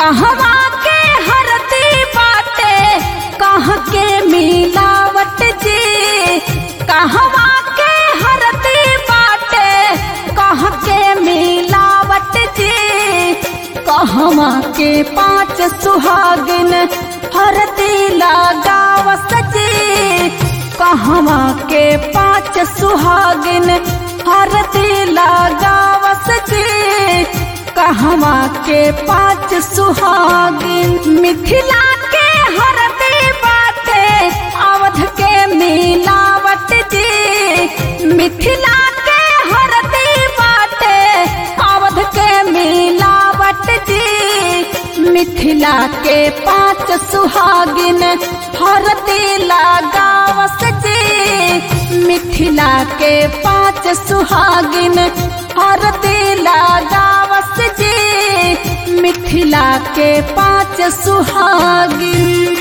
कहवा के हरती बाटे कह के मिलावट जी कहवा के हरती बाटे कह के मिलावट जी कहवा के पांच सुहागिन हरती लगावस जी कहवा के पांच सुहागिन हरती लगावस जी कहवा के पांच सुहागिन मिथिला के हरती बाटे अवध के मिलावट जी मिथिला के हरती बाटे अवध के मिलावट जी मिथिला के पांच सुहागिन हरती लगावस जी मिथिला के पांच सुहागिन हरती लगावस जी मिथिला के पांच सुहागिन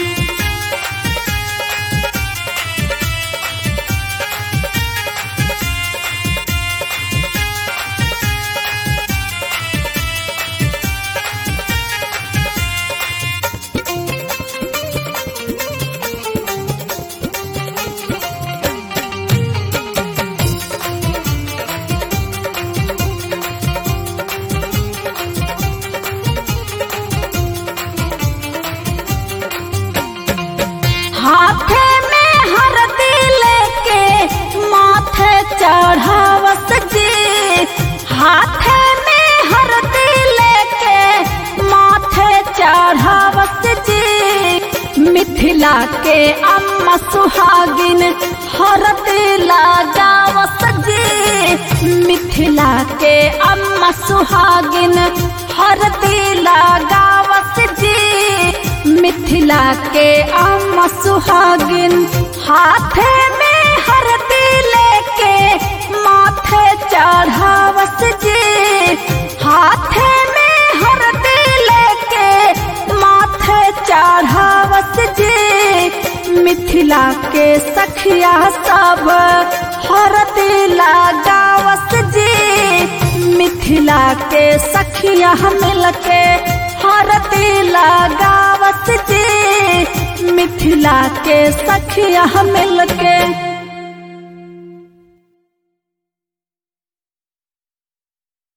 हाथे में हरदी लेके माथे चढ़ावस जी हाथे में हरदी लेके माथे चढ़ावस जी मिथिला के अम्मा सुहागिन हरदी लगावस जी मिथिला के अम्मा सुहागिन हरदी लगावस जी मिथिला के अम्मा सुहागिन हाथे में हरदी लेके माथे चढ़ावस जी हाथे में हरदी लेके माथे चढ़ावस जी मिथिला के सखिया सब हरदी लगावस जी मिथिला के सखिया मिलके हरती लगावस जी मिथिला के सखिया मिलके